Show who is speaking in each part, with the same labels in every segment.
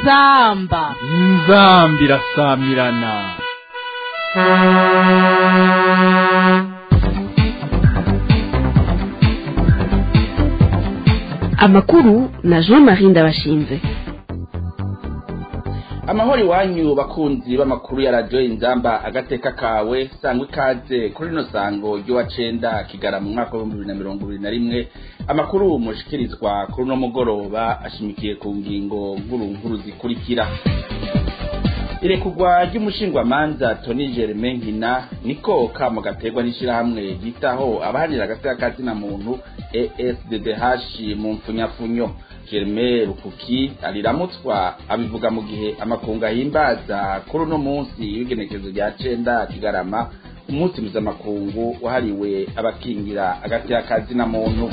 Speaker 1: inzamba
Speaker 2: inzambi irasamirana
Speaker 3: amakuru na jean marie ndabashinze
Speaker 4: amahoro iwanyu bakunzi b'amakuru ya radiyo inzamba agateka kawe sangwa ikaze kuri rino sango ry'uwa cenda kigara mu mwaka w'ibihumbi bibiri na mirongo ibiri na rimwe amakuru mushikirizwa kuri uno mugoroba ashimikiye ku ngingo nkuru nkuru zikurikira irekugwa ry'umushingwamanza toni germain nkina niko kamo gaterwa n'ishirahamwe ryitaho abahanira agateka kazina muntu esddh mu mfunyafunyo germain rukuki ariramutswa abivuga mu gihe amakungu ahimbaza kuri uno munsi w'igenekezo rya cenda kigarama umunsi mpuzamakungu wahariwe abakingira agateka kazina muntu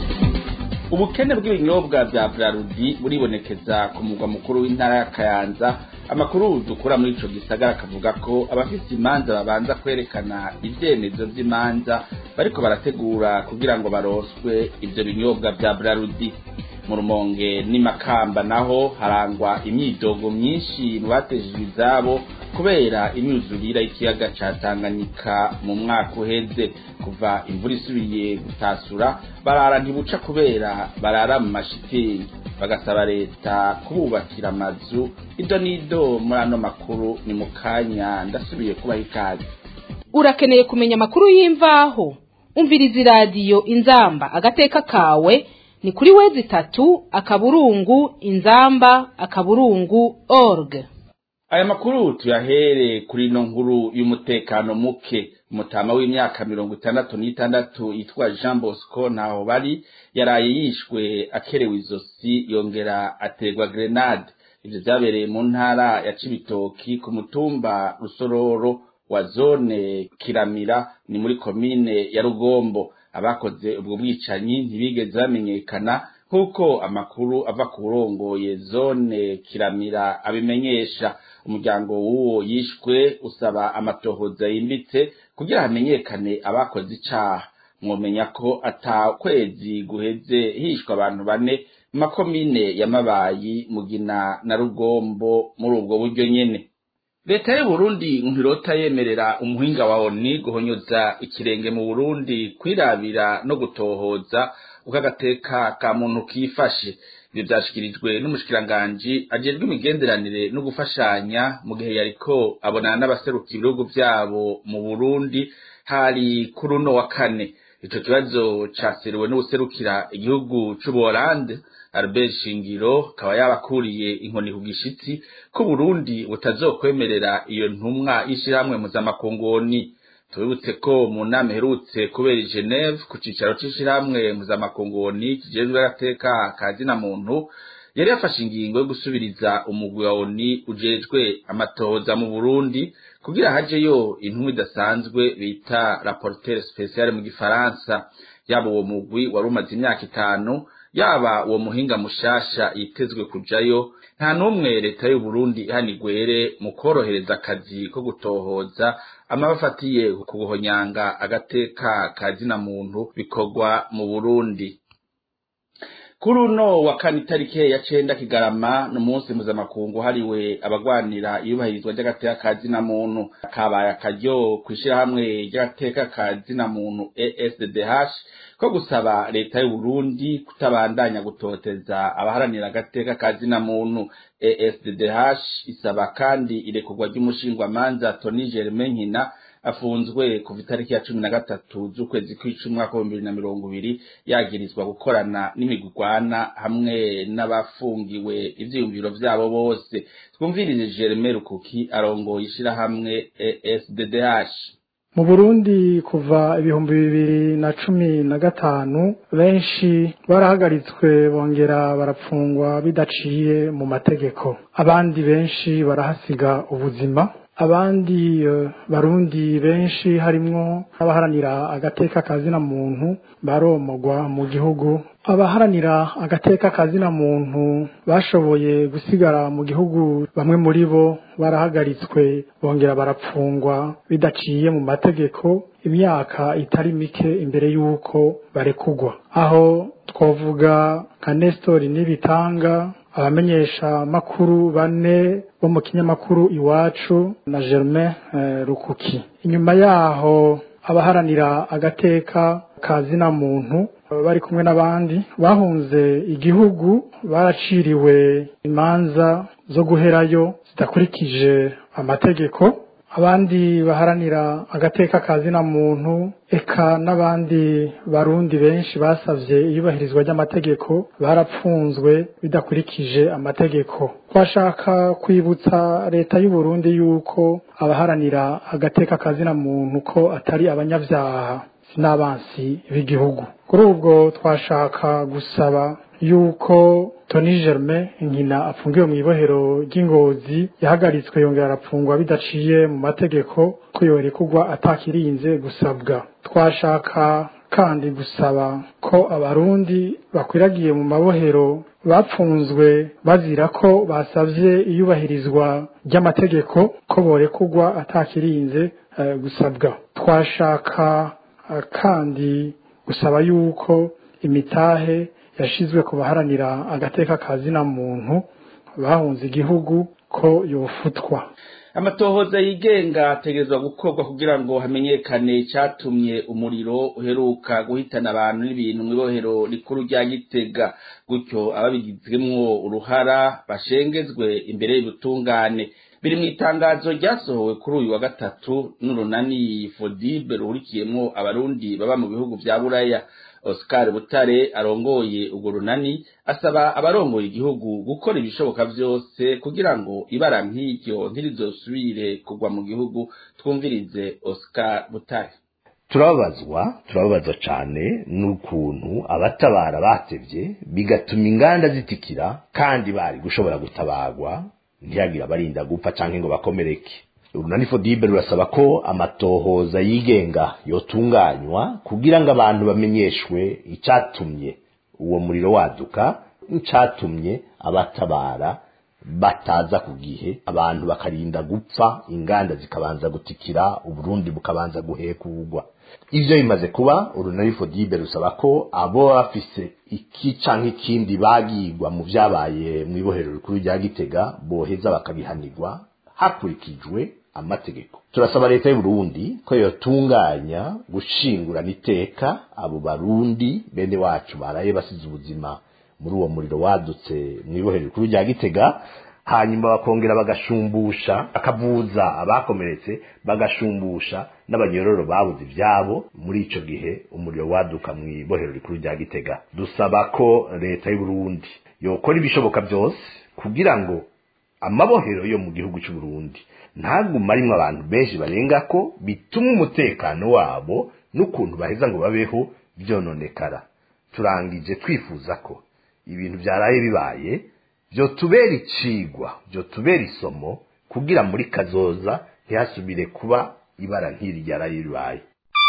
Speaker 4: ubukene bw'ibinyobwa vya brarudi buribonekeza ku mugwa mukuru w'intara ya kayanza amakuru dukura muri ico gisagara akavuga ko abafise imanza babanza kwerekana ivyemezo vy'imanza bariko barategura kugira ngo baroswe ivyo binyobwa vya brarudi mu rumonge n'imakamba naho harangwa imyidogo myinshi mu batejejwe izabo kubera imyuzurira y'ikiyaga ca tanganyika mu mwaka uheze kuva imvura isubiye gutasura barara ntibuca kubera barara mu mashitingi bagasaba leta kububakira amazu ido n'ido muri ano makuru ni mu kanya ndasubiye kubaha ikaze
Speaker 1: urakeneye kumenya amakuru y'imvaho umviriza iradiyo inzamba agateka kawe ni kuri wezi itatu akaburungu inzamba akaburungu org
Speaker 4: aya makuru tuyahere kuri ino nkuru y'umutekano muke umutama w'imyaka mirongo itandatu n'itandatu yitwa jean bosco ntaho bari yaraye yishwe akerewe izosi yongera aterwa grenade ivyo vyabereye mu ntara ya cibitoki ku mutumba rusororo wa zone kiramira ni muri komine ya rugombo abakoze ubwo bwicanyi ntibigeze bamenyekana nk'uko amakuru ava ku burongoye zone kiramira abimenyesha umuryango w'uwo yishwe usaba amatohoza yimbitse kugira hamenyekane abakoze icaha mwomenya ko ata kwezi guheze hishwe abantu bane mu makomine ya mabayi mugina na rugombo muri ubwo buryo nyene leta y'uburundi ntirota yemerera umuhinga wa oni guhonyoza ikirenge mu burundi kwirabira no gutohoza uko agateka ka muntu kifashe ibyo byashikirijwe n'umushikiranganji ajejwe imigenderanire no gufashanya mu gihe yariko abonana n'abaseruka ibihugu vyabo mu burundi hari kuri uno wa kane ico kibazo caseruwe n'ubuserukira igihugu c'ubuholande Albert Shingiro kaba yabakuriye inkoni ku gishitsi ko Burundi butazokwemerera iyo ntumwa y'ishirahamwe muzamakongoni tubibutse ko mu nama iherutse kubera i Geneve ku cicaro c'ishirahamwe muzamakongoni kijejwe agateka ka zina muntu yari yafashe ingingo yo gusubiriza umugwi wa ONU ujejwe amatohoza mu Burundi kugira hajeyo intumwa idasanzwe bita rapporteur spécial mu gifaransa yaba uwo mugwi wari umaze imyaka itanu yaba uwo muhinga mushasha yitezwe kujayo nta n'umwe leta y'u Burundi ihanigwere mu korohereza akazi ko gutohoza amabafatiye ku guhonyanga agateka ka zina muntu bikorwa mu Burundi kuri uno wa kane itariki ya cenda kigarama ni umunsi mpuzamakungu hariwe abagwanira iyubahirizwa ry'agateka ka zina muntu kabaye akaryo kw'ishirahamwe ry'agateka ka zina muntu ESDH ko gusaba leta y'u Burundi kutabandanya gutoteza abaharanira agateka ka zina muntu ESDH isaba kandi irekurwa ry'umushingwamanza Tony Germain Nkina afunzwe kuva itariki ya cumi na gatatu z'ukwezi kw'icumi umwaka w'ibihumbi bibiri na mirongo ibiri yagirizwa gukorana n'imigurwana hamwe n'abafungiwe ivyiyumviro vyabo bose twumvirije Germain Rukuki arongoye ishirahamwe ESDDH
Speaker 5: mu burundi kuva ibihumbi bibiri na cumi na gatanu benshi barahagaritswe bongera barapfungwa bidaciye mu mategeko abandi benshi barahasiga ubuzima abandi barundi benshi harimwo abaharanira agateka kazina muntu baromogwa mu gihugu abaharanira agateka kazina muntu bashoboye gusigara mu gihugu bamwe muri bo barahagaritswe bongera barapfungwa bidaciye mu mategeko imyaka itari mike imbere y'uko barekugwa aho twavuga nka Nestor Nibitanga abamenyesha makuru bane bo mu kinyamakuru iwacu na Germain eh, Rukuki inyuma yaho abaharanira agateka kazina muntu bari kumwe n'abandi bahunze igihugu baraciriwe imanza zo guherayo zidakurikije amategeko abandi baharanira agateka kazina muntu eka n'abandi barundi benshi basavye iyubahirizwa ry'amategeko barapfunzwe bidakurikije amategeko twashaka kwibutsa leta y'u Burundi yuko abaharanira agateka kazina muntu ko atari abanyavyaha n'abansi b'igihugu kuri ubwo twashaka gusaba yuko Tony Germain inkina afungiwe mu ibohero ry'ingozi yahagaritswe yongera arapfungwa bidaciye mu mategeko ko yorekugwa atakirinze gusabwa twashaka kandi gusaba ko abarundi bakwiragiye mu mabohero bapfunzwe bazira ko basavye iyubahirizwa ry'amategeko ko borekugwa atakirinze uh, gusabwa twashaka uh, kandi gusaba yuko imitahe yashizwe ku baharanira agateka kazina muntu bahunze igihugu ko yofutwa
Speaker 4: amatohoza yigenga ategerezwa gukorwa kugira ngo hamenyekane icyatumye umuriro uheruka guhitana abantu n'ibintu mu ibohero rikuru rya gitega gutyo ababigizwemwo uruhara bashengezwe imbere y'ubutungane biri mu itangazo ryasohowe kuri uyu wa gatatu n'urunani fodibe ruhurikiyemwo abarundi baba mu bihugu vya buraya Oscar Butare arongoye urwo runani asaba abarongoye igihugu gukora ibishoboka vyose kugira ngo ibara nk'iryo ntirizosubire kugwa mu gihugu twumvirize Oscar Butare
Speaker 6: turababazwa turababazwa cyane n'ukuntu abatabara batevye bigatuma inganda zitikira kandi bari gushobora gutabagwa ntihagire abarinda gupfa canke ngo bakomereke urunani fodibe rurasaba ko amatohoza yigenga yotunganywa kugira ngo abantu bamenyeshwe icatumye uwo muriro waduka n'icatumye abatabara bataza ku gihe abantu bakarinda gupfa inganda zikabanza gutikira uburundi bukabanza guhekurwa ivyo bimaze kuba urunani fodibe rusaba ko abo bafise iki canke ikindi bagirwa mu vyabaye mw'ibohero rikuru rya gitega boheza bakabihanirwa hakurikijwe amategeko turasaba leta y'u Burundi ko yotunganya gushingurana iteka abo barundi bene wacu baraye basize ubuzima muri uwo muriro wadutse mu ibohero rikuru rya gitega hanyuma bakongera bagashumbusha bakavuza abakomeretse bagashumbusha n'abanyororo babuze ivyabo muri ico gihe umuriro waduka mu ibohero rikuru rya gitega dusaba ko leta y'u Burundi yokora ibishoboka byose kugira ngo amabohero yo mu gihugu cy'u Burundi ntaguma arimwo abantu benshi barenga ko bituma umutekano wabo n'ukuntu baheza ngo babeho byononekara turangije twifuza ko ibintu byaraye bibaye byotubera icigwa byotubera isomo kugira muri kazoza ntihasubire kuba ibara nk'iri ryaraye ribaye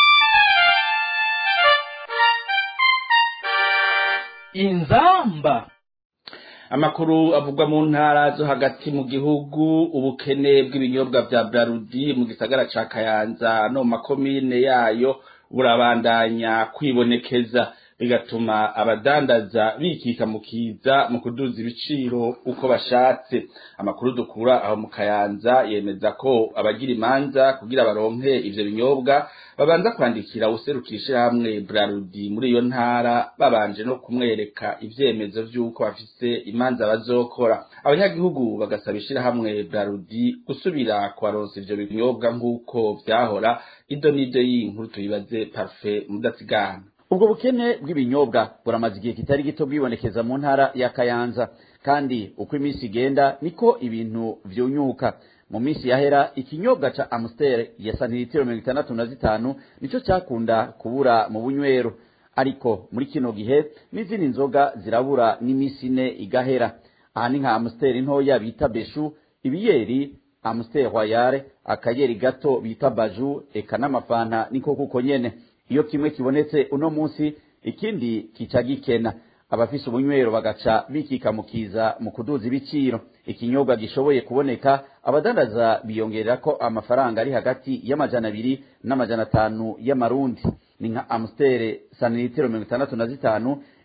Speaker 2: inzamba
Speaker 4: amakuru avugwa mu ntara zo hagati mu gihugu ubukene bw'ibinyobwa vya Brarudi mu gisagara ca Kayanza no mu makomine yayo burabandanya kwibonekeza bigatuma abadandaza bikika mu kiza mu kuduza ibiciro uko bashatse amakuru dukura aho mu Kayanza yemeza ko abagira imanza kugira baronke ivyo binyobwa babanza kwandikira userukisha hamwe Brarudi muri iyo ntara babanje no kumwereka ivyemezo vy'uko bafise imanza bazokora abanyagihugu bagasaba ishirahamwe Brarudi gusubira kubaronsa ivyo binyobwa nk'uko vyahora ido n'ido y'inkuru tuyibaze Parfait mudasigana
Speaker 7: ubwo bukene bw'ibinyobwa buramaze igihe kitari gito bwibonekeza mu ntara ya kayanza kandi uko iminsi igenda niko ibintu vyunyuka mu minsi yahera ikinyobwa ca amstel ya santilitiro mirongo itandatu na zitanu nico cakunda kubura mu bunywero ariko muri kino gihe n'izindi nzoga zirabura n'iminsi ine igahera aha ni nka amstel ntoya bita beshu ibiyeri amstel royale akayeri gato bita baju eka n'amafanta niko kuko nyene iyo kimwe kibonetse uno munsi ikindi kica gikena abafise ubunywero bagaca bikikamukiza mu kuduza ibiciro ikinyobwa gishoboye kuboneka abadandaza biyongerera ko amafaranga ari hagati y'amajana abiri n'amajana atanu y'amarundi ni nka amstere sanilitiro mirongo itandatu na zitanu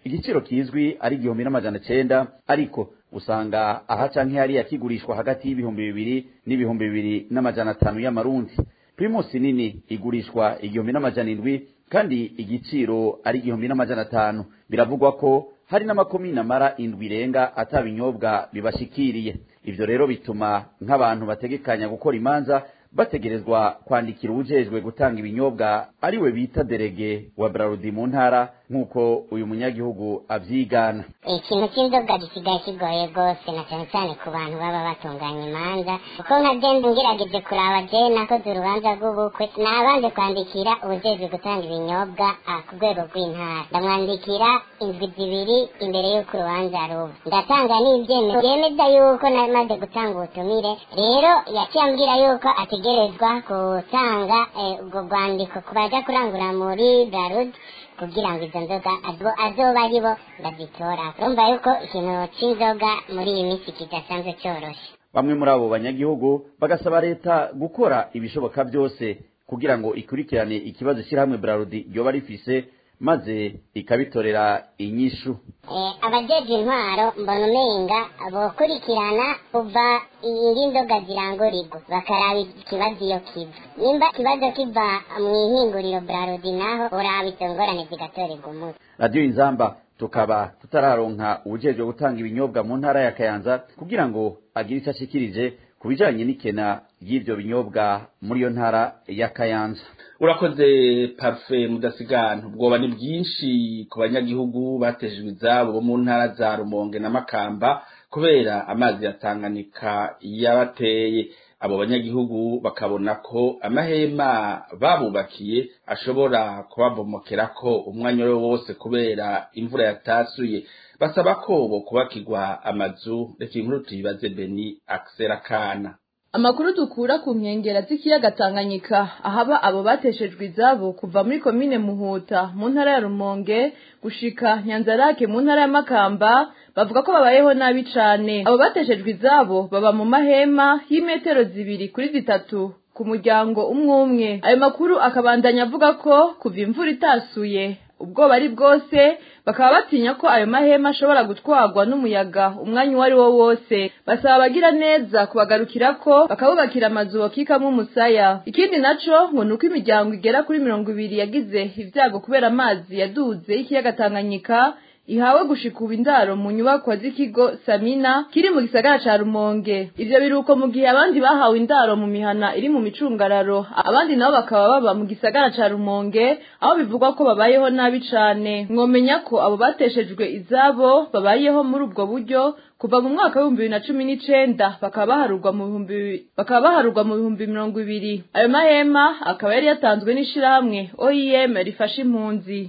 Speaker 7: igiciro kizwi ari igihumbi n'amajana cenda ariko usanga aha canke hariya kigurishwa hagati y'ibihumbi bibiri n'ibihumbi bibiri n'amajana atanu y'amarundi primus nini igurishwa igihumbi n'amajana indwi kandi igiciro ari igihumbi n'amajana atanu biravugwa ko hari n'amakomine amara indwi irenga atabinyobwa bibashikiriye ivyo rero bituma nk'abantu bategekanya gukora imanza bategerezwa kwandikira uwujejwe gutanga ibinyobwa ariwe bita derege wa brarudi mu ntara nk'uko uyu munyagihugu avyigana
Speaker 8: ikintu cy'inzoga gisigaye kigoye rwose na cyane cyane ku bantu baba batunganya imanza kuko nka genda ngerageje kuraba je nakoze urubanza rw'ubukwe nabanje kwandikira ubujejwe gutanga ibinyobwa ah, ku rwego rw'intara ndamwandikira indwi zibiri imbere y'uko urubanza ruba ndatanga n'ibyemezo byemeza yuko namaze gutanga ubutumire rero yaciye ambwira yuko ategerezwa gutanga eh, ubwo rwandiko ku baja kurangura muri brarud kugira ngo izo nzoga azo- azoba ari bo bazitora urumva yuko ikintu c'inzoga muri iyi minsi kidasanzwe cyoroshe
Speaker 7: bamwe muri abo banyagihugu bagasaba leta gukora ibishoboka byose kugira ngo ikurikirane ikibazo ishyirahamwe brarudi ryoba rifise maze ikabitorera inyishu
Speaker 8: Eh, abajeje intwaro mbona umenga bokurikirana kuva iri nzoga zirangurirwa bakaraba ikibazo iyo kiva nimba ikibazo kiva mu ihinguriro brarudi naho uraba izo ngorane zigatorerwa umuti
Speaker 7: radiyo inzamba tukaba tutararonka uwujejwe gutanga ibinyobwa mu ntara ya kayanza kugira ngo agire icyo ashikirije ku bijanye n'ikena ry'ivyo binyobwa muri iyo ntara ya kayanza
Speaker 4: urakoze parufe mudasigana ubwoba ni bwinshi ku banyagihugu batejejwe izabo bo mu ntara za rumonge na makamba kubera amazi ya tanganyika yabateye abo banyagihugu bakabona ko amahema babubakiye ashobora kubabomokerako umwanya we wose kubera imvura yatasuye basaba ko bo kubakirwa amazu reka inkuru tuyibaze beni akisera kana
Speaker 9: Amakuru dukura ku nkengera z'ikiyaga Tanganyika ahaba abo bateshejwe izabo kuva muri komine Muhuta mu ntara ya Rumonge gushika Nyanzarake mu ntara ya Makamba bavuga ko babayeho nabi cane abo bateshejwe izabo baba mu mahema y'imetero zibiri kuri zitatu ku muryango umwe umwe ayo makuru akabandanya avuga ko kuva imvura itasuye ubwoba ari bwose bakaba batinya ko ayo mahema ashobora gutwarwa n'umuyaga umwanya uwo ari wo wose basaba abagira neza kubagarukira ko bakabubakira amazu bakikamo umusaya ikindi naco ngo ni uko imiryango igera kuri mirongo ibiri yagize ibyago kubera amazi yaduze y'ikiyaga tanganyika ihawe gushika ubu indaro mu nyubakwa z'ikigo Samina kiri mu gisagara ca Rumonge ivyo biruko mu gihe abandi bahawe indaro mu mihana iri mu micungararo abandi nabo bakaba baba mu gisagara ca Rumonge aho bivugwa ko babayeho nabi cane mwomenya ko abo bateshejwe izabo babayeho muri ubwo buryo kuva mu mwaka w'ibihumbi bibiri na cumi n'icenda bakaba baharurwa mu bihumbi bakaba baharurwa mu bihumbi mirongo ibiri ayo mahema akaba yari yatanzwe n'ishirahamwe OIM rifasha impunzi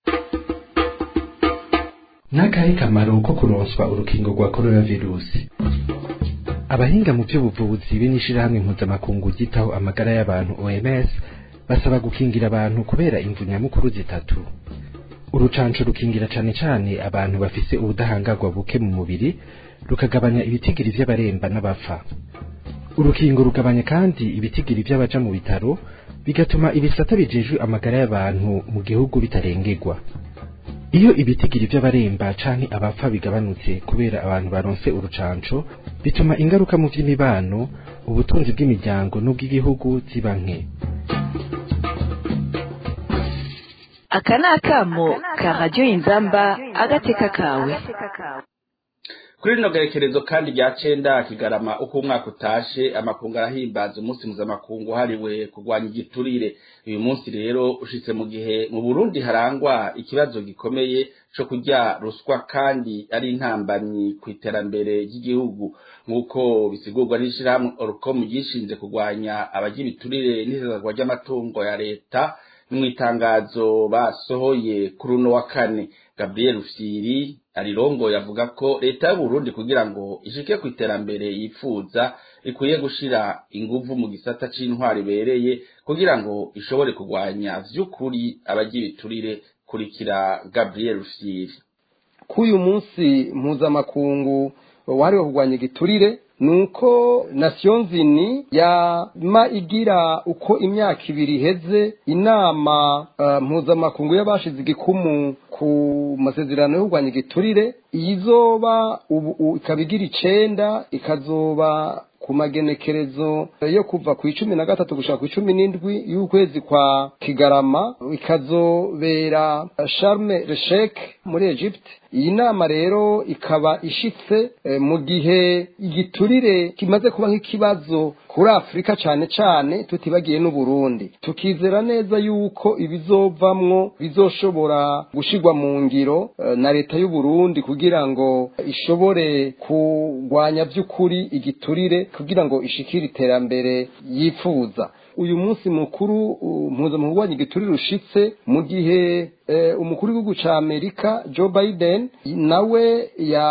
Speaker 10: n'akahe kamaro ko kuronswa urukingo rwa coronavirusi abahinga mu by'ubuvuzi be n'ishirahamwe mpuzamakungu ryitaho amagara y'abantu OMS basaba gukingira abantu kubera imvu nyamukuru zitatu urucanco rukingira cane cane abantu bafise ubudahangarwa buke mu mubiri rukagabanya ibitigiri vy'abaremba n'abapfa urukingo rugabanya kandi ibitigiri vy'abaja mu bitaro bigatuma ibisata bijejwe amagara y'abantu mu gihugu bitarengerwa iyo ibitigiri vy'abaremba canke abapfa bigabanutse kubera abantu baronse urucanco bituma ingaruka mu vy'imibano ubutunzi bw'imiryango n'ubw'igihugu ziba nke
Speaker 3: aka ni akamo ka radiyo inzamba agateka kawe
Speaker 4: kuri rino gerekerezo kandi rya cenda kigarama uko umwaka utashe amakungu arahimbaza umunsi mpuzamakungu wahariwe kurwanya igiturire uyu munsi rero ushitse mu gihe mu burundi harangwa ikibazo gikomeye co kurya ruswa kandi ari intambamyi ku iterambere ry'igihugu nk'uko bisigurwa n'ishirahamwe orcom ryishinze kurwanya abarya ibiturire n'isesagwa ry'amatungo ya leta mu itangazo basohoye kuri uno wa kane gabriel rufyiri arirongoye avuga ko leta y'uburundi kugira ngo ishike ku iterambere yifuza ikwiye gushira inguvu mu gisata c'intwari ibereye kugira ngo ishobore kurwanya vy'ukuri abarya ibiturire kurikira gabriel rufyiri
Speaker 11: k'uyu munsi mpuzamakungu wahariwe kurwanya igiturire nuko nasiyonzini yama igira uko imyaka ibiri iheze inama uh, mpuzamakungu y'abashize igikumu ku masezerano yo kurwanya igiturire iyizoba ubu ikaba igira icenda ikazoba ku magenekerezo yo kuva ku icumi na gatatu gushaka ku icumi n'indwi y'ukwezi kwa kigarama ikazobera sharme reshek muri egypte iyi nama rero ikaba ishitse mu gihe igiturire kimaze kuba nk'ikibazo kuri afurika cyane cyane tutibagiye n'uburundi tukizera neza yuko ibizovamwo bizoshobora gushigwa mu ngiro na leta y'uburundi kugira ngo ishobore kurwanya by'ukuri igiturire kugira ngo ishikire iterambere yifuza uyu munsi mukuru mpuzamahanga urwanya igiturire ushitse mu gihe umukuru w'igihugu cya amerika joe biden nawe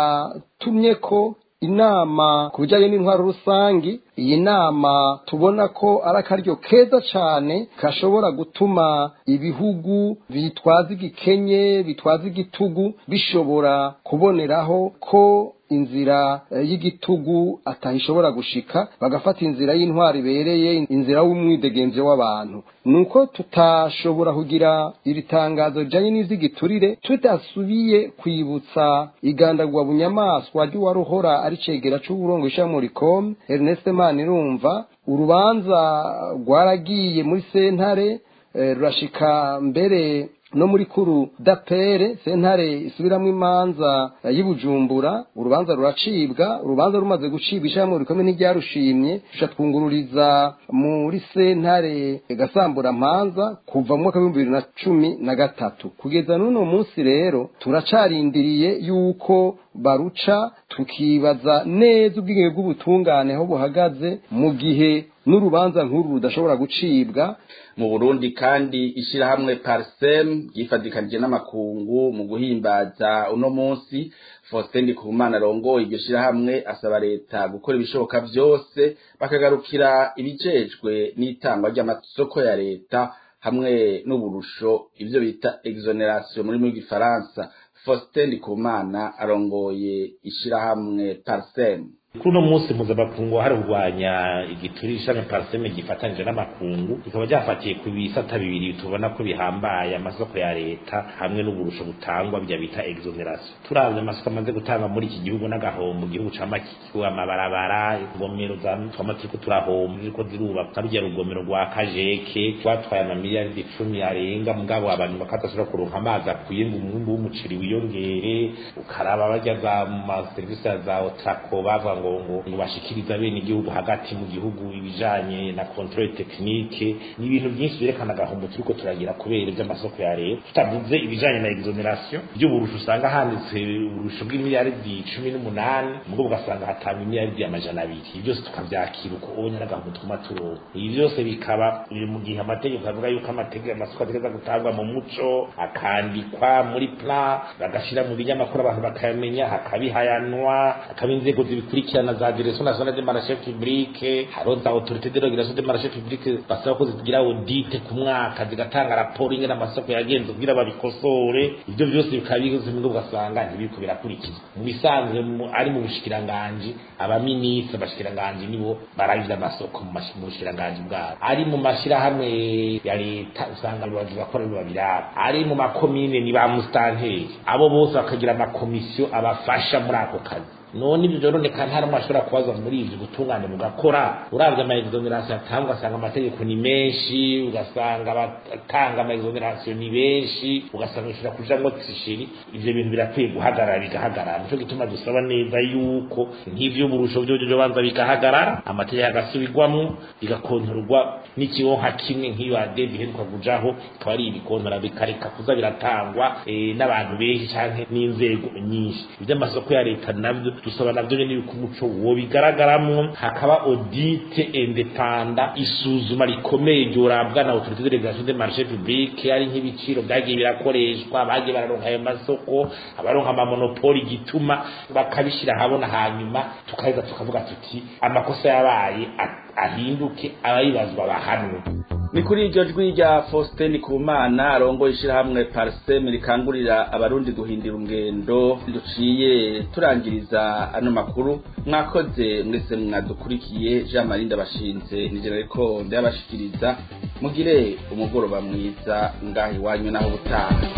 Speaker 11: yatumye ko inama ku bijyanye n'intwaro rusange iyi nama tubona ko ari akaryo keza cyane gashobora gutuma ibihugu bitwaza igikenye bitwaza igitugu bishobora kuboneraho ko inzira y'igitugu atahishobora gushika bagafata inzira y'intwari ibereye inzira y'umwidegenzo w'abantu nuko tutashobora kugira iri tangazo rijyanye n'iby'igiturire tudasubiye kwibutsa igandagwa bunyamaswa ry'uwaruhora ari cegera c'uburongo ishamuri com Ernest Manirumva urubanza rwaragiye muri sentare rurashika mbere no muri kuru dapere sentare isubiramo imanza y'ubujumbura urubanza ruracibwa urubanza rumaze gucibwa ishyirahamwe rikomeye ntiryarushimye rusha twungururiza muri sentare gasambura mpanza kuva mu mwaka w'ibihumbi bibiri na cumi na gatatu kugeza n'uno munsi rero turacarindiriye yuko baruca tukibaza neza ubwigenge bw'ubutungane aho buhagaze mu gihe n'urubanza nk'uru rudashobora gucibwa
Speaker 4: mu burundi kandi ishyirahamwe parsem ryifadikanije n'amakungu mu guhimbaza uno munsi faustin ndikumana arongoye iryo shyirahamwe asaba leta gukora ibishoboka byose bakagarukira ibijejwe n'itangwa ry'amasoko ya leta hamwe n'uburusho ibyo bita exoneration muri mu gifaransa faustin ndikumana arongoye ishyirahamwe parsem
Speaker 12: kuri uno munsi mpuzamakungu hari kurwanya igiturire ishami pariseme gifatanyije n'amakungu bikaba byafatiye ku bisata bibiri tubona ko bihambaye amasoko ya leta hamwe n'uburusho butangwa bya bita exoneration turavye amasoko amaze gutanga muri iki gihugu n'agahombo igihugu ca makikiwe amabarabara ingomero twama turiko turahomba ziriko zirubaka rurya rugomero rwa kajeke rwatwaye amamiliyaridi icumi arenga mugabo abantu bakadashobora kuronka amazi akwiye ngo umwimbu w'umuceri wiyongere ukaraba barya za maserivisi za otrako bavuga ngo ngo bashikiriza bene igihugu hagati mu gihugu ibijanye na control technique ni ibintu byinshi byerekana agahombo turiko turagira kubera iby'amasoko ya leta tutavuze ibijanye na exoneration by'uburusho usanga handitse uburusho bw'imiliyaridi cumi n'umunani mugabo ugasanga hatanga imiliyaridi amajana abiri byose tukavyakira uko ubonye n'agahombo tuguma turonka ibi byose bikaba biri mu gihe amategeko avuga yuko amategeko amasoko ategeza gutangwa mu muco akandikwa muri plan bagashira mu binyamakuru abantu bakayamenya hakabihayanwa hakaba inzego zibikurikira zikurikirana za direction nationale de marché public haro za autorité de régulation de marché public basaba ko zigira audit ku mwaka zigatanga raporo ingena amasoko yagenze kugira babikosore ibyo byose bikaba bigoze ngo ugasanga ntibiriko birakurikizwa mu bisanzwe ari mu bushikiranganje abaministre bashikiranganje nibo baravye amasoko mu bushikiranganje bwabo ari mu mashirahamwe ya leta usanga abayobozi bakora babiraba ari mu makomine ni ba mustanteri abo bose bakagira amakomisiyo abafasha muri ako kazi none ibyo byoroneka nta n'umwe ashobora kubaza muri ibyo gutungane mugakora urabye ama exoneration atanga ugasanga amategeko ni menshi ugasanga abatanga ama exoneration ni benshi ugasanga bishobora kujamwo tishiri ivyo bintu birakwiye guhagarara bigahagarara nico gituma dusaba neza yuko nk'ivy'uburusho vyo byo banza bigahagarara amategeko agasubirwamwo bigakontorwa n'ikibonka kimwe nk'iyo adeb iheruka kujaho ikaba ari ibikontora bikareka kuza biratangwa n'abantu benshi canke n'inzego nyinshi ivy'amasoko ya leta navyo dusaba navyo nyene yuko umuco wo bigaragaramwo hakaba audit independa isuzuma rikomeye ryorabwa na autorité de régulation des marchés publics ari nk'ibiciro byagiye birakoreshwa bagiye bararonka ayo masoko abaronka amamonopoli gituma bakabishira habona hanyuma tukaheza tukavuga tuti amakosa yabaye ahinduke abayibazwa bahanwe
Speaker 4: ni kuri iryo jwi rya faustin kumana arongoye ishyirahamwe pariseme rikangurira abarundi guhindura ingendo duciye turangiriza ano makuru mwakoze mwese mwadukurikiye jean marie ndabashinze nigera ariko ndayabashikiriza mugire umugoroba mwiza ngaho iwanyu naho ubutaha